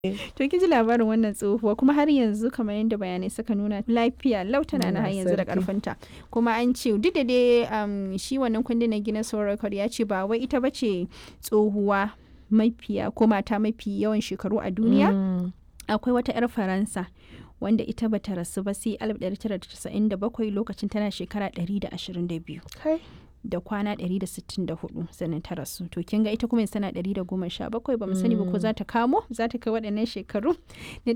To kin ji labarin wannan tsohuwa kuma har yanzu kamar yadda bayanai suka nuna lafiya lau tana na har yanzu da sarki. karfinta kuma an ce duk da dai um, shi wannan kundin na Guinness World Record ya ce ba wai ita bace tsohuwa mafiya ko mata mafi yawan shekaru a duniya Mm. akwai wata 'yar faransa wanda ita bata rasu ba sai 1997 lokacin tana shekara 122 Kai. da kwana 164 sannan ta rasu to kin ga ita kuma yanzu tana 117 ba mu sani ba ko za ta kamo za ta kai waɗannan shekaru na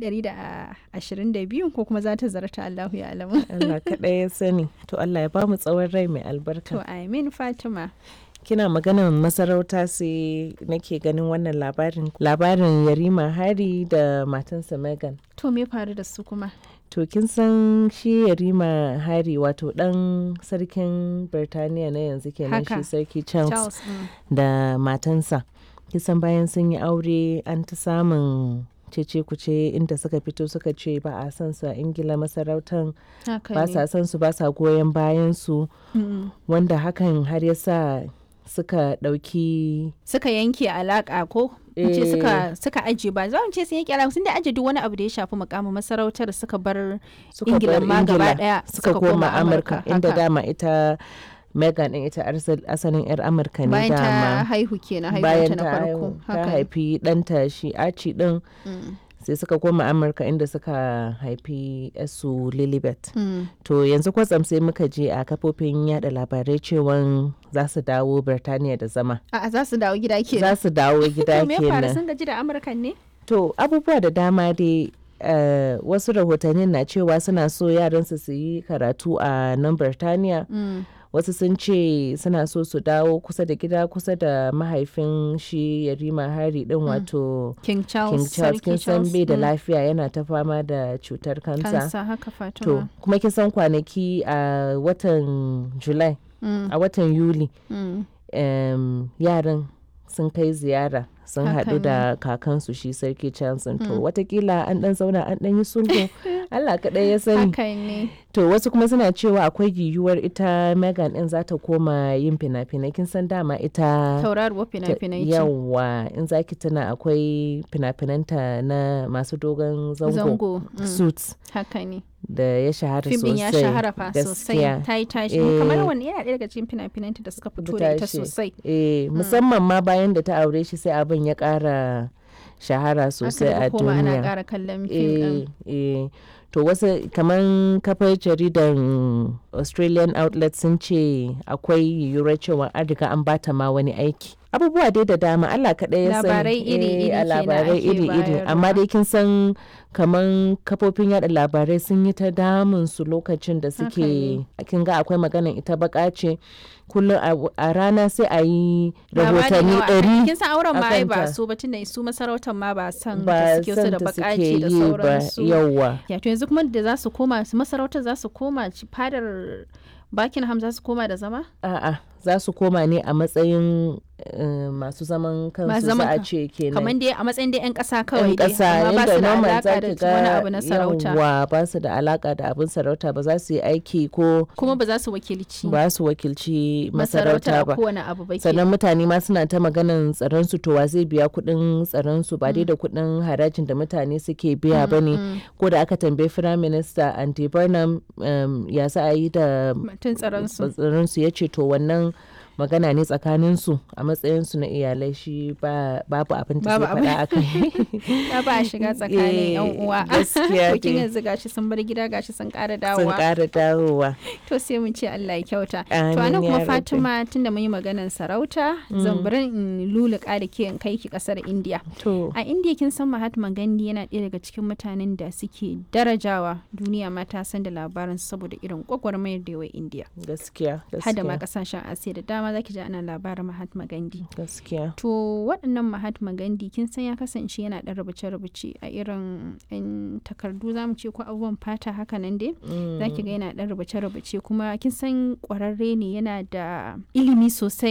122 ko kuma za ta zarta Allahu ya alamu Allah kaɗai ya sani. To Allah ya bamu tsawon rai mai to albarka. amin Fatima Kina maganar masarauta sai nake ganin wannan labarin. Labarin Yarima Hari da matansa Megan. to me faru da su kuma To kin san shi Yarima Hari wato ɗan sarkin Birtaniya na yanzu kenan Haka. shi sarki Charles, Charles mm. da matansa. Kisan bayan sun yi aure an ta samun cece kuce inda suka fito suka ce ba a san su a ingila masarautan haka ba ne sa san su ba sa goyon bayan su Mm. wanda hakan har ya sa suka ɗauki suka yanke alaka ko in ce Eh. suka suka aje ba za mu ce sun yanke alaka sun da aje duk wani abu da ya shafi mukamin masarautar suka bar suka Ingila bar ma gaba Ingila daya suka koma amurka inda haka. dama ita megan din ita arsal- asalin yar amurka ne bayan ta dama haihu kenan bayan haihuwanta na ta farko haihu- ta haka ne. haifi ɗanta shi aci din Mm. sai suka koma amurka inda suka haifi su lilibet Mm. to yanzu kwatsam sai muka je a kafofin yada labarai cewan za su dawo birtaniya da zama A'a za su dawo gida kenan. za su dawo gida To me ya faru kenan sun gaji da Amurkan ne? To abubuwa da dama dai eh, wasu rahotannin na cewa suna so yaransu su yi karatu a nan Birtaniya. Wasu sun ce suna so su dawo kusa da gida kusa da mahaifin shi Yarima Hari din wato King Charles. King Charles kin Sarki san Charles. bai da Mm. lafiya yana ta fama da cutar kansa. Kansa haka To Fatima. kuma kin san kwanaki a watan July Mm. a watan Yuli Mm. em, yaran sun kai ziyara sun Haka haɗu da kakansu shi sarki Johnson to watakila an ɗan zauna an ɗan yi sulhu Allah kaɗai ya sani Haka ne. to wasu kuma suna cewa akwai yiwuwar ita Megan ɗin za ta koma yin fina-finai kin san dama ita Tauraruwar fina-finai ce. yawa in zaki tana akwai fina-finanta na masu dogon zango, Zango. Mm. suits Haka ne. da ya shahara Fim ɗin sosai ya shahara fa sosai. gaskiya. Ta yi tashi. Eh. Kamar wani yana ɗaya daga cikin fina-finanta da suka fito da ita tashi. sosai. Eh, musamman ma bayan da ta aure shi sai abin ya ƙara shahara sosai Aka a daga koma ana duniya. ƙara kallon fim ɗin. Eh, eh. To wasu kamar kafar jaridan Australian outlet sun ce akwai yiwuwar cewa an riga an bata ma wani aiki. Abubuwa dai da dama Allah kaɗai ya sani. Labarai iri-iri Eh, a kenan labarai ake iri-iri. bayarwa. Amma dai kin san kamar kafofin yada labarai sun yi ta damun su lokacin da Haka suke ne. kin ga akwai maganan ita baka ce kullum a- a rana sai a yi Labarin rahotanni yawa. ɗari Kin san auren ma ai ba akanta. so ba tunda su masarautar ma ba san da ba suke su da san ta bakaci suke da yi ba sauransu. yawwa Ya to yanzu kuma da za su koma su masarautar za su koma ci- fadar Buckingham za su koma da zama? a'a za su koma ne a matsayin eh, masu zaman kansu Masu za zaman a kan- ce kenan Kamar dai a matsayin dai 'yan ƙasa yan kawai dai ƙasa amma ba yadda su da normal alaƙa za da ki wani ga abu na sarauta. yawwa ba su da alaka da abin sarauta ba za su yi aiki ko Kuma ba za su wakilci ba su wakilci masarauta masarauta a ba kowane abu ba ke. sannan mutane ma suna ta maganan tsaron su to wa zai biya kuɗin tsaron su ba dai da kuɗin harajin da mutane suke biya ba ne ko da aka tambayi firayim minista andy burnham um, ya sa a yi da Mutum tsaron su. tsaron su ya ce to wannan magana ne tsakanin su a matsayin su na iyalai shi ba babu abin da Babu zai faɗa a kai Ya ba a shiga tsakanin 'yan Eh, uwa. gaskiya To kin dai. yanzu gashi sun bar gida gashi sun ƙara sun dawowa. ƙara dawowa To sai mun ce Allah ya kyauta. To Amin anan ya kuma rabbi. Fatima tunda mun yi maganar sarauta zan bari in luluka da ke in kai ki kasar India. to A India kin san Mahatma Gandhi yana ɗaya daga cikin mutanen da suke darajawa duniya ma ta san da labarin saboda irin gwagwarmayar da yawa India. gaskiya Hada ma gaskiya kasashen Asiya da dama zaki ji ana labarin Mahatma Gandhi. gaskiya To waɗannan Mahatma Gandhi kin san ya kasance yana ɗan rubuce-rubuce a irin 'yan takardu za mu ce ko abubuwan fata haka nan dai. za ki ga yana ɗan rubuce-rubuce kuma kin san ƙwararre ne yana da ilimi sosai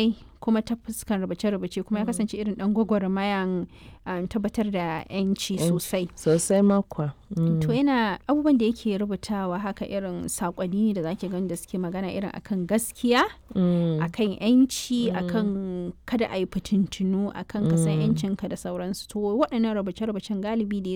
kuma ta fuskan rubuce-rubuce kuma ya kasance irin dan gwagwarmayan um, tabbatar da 'yanci sosai sosai makwa to yana abubuwan da yake rubutawa haka irin sakonni da zaki gani da suke magana irin akan gaskiya akan 'yanci akan kada a yi fitintunu akan kasan 'yancinka da sauransu to waɗannan rubuce-rubucen galibi da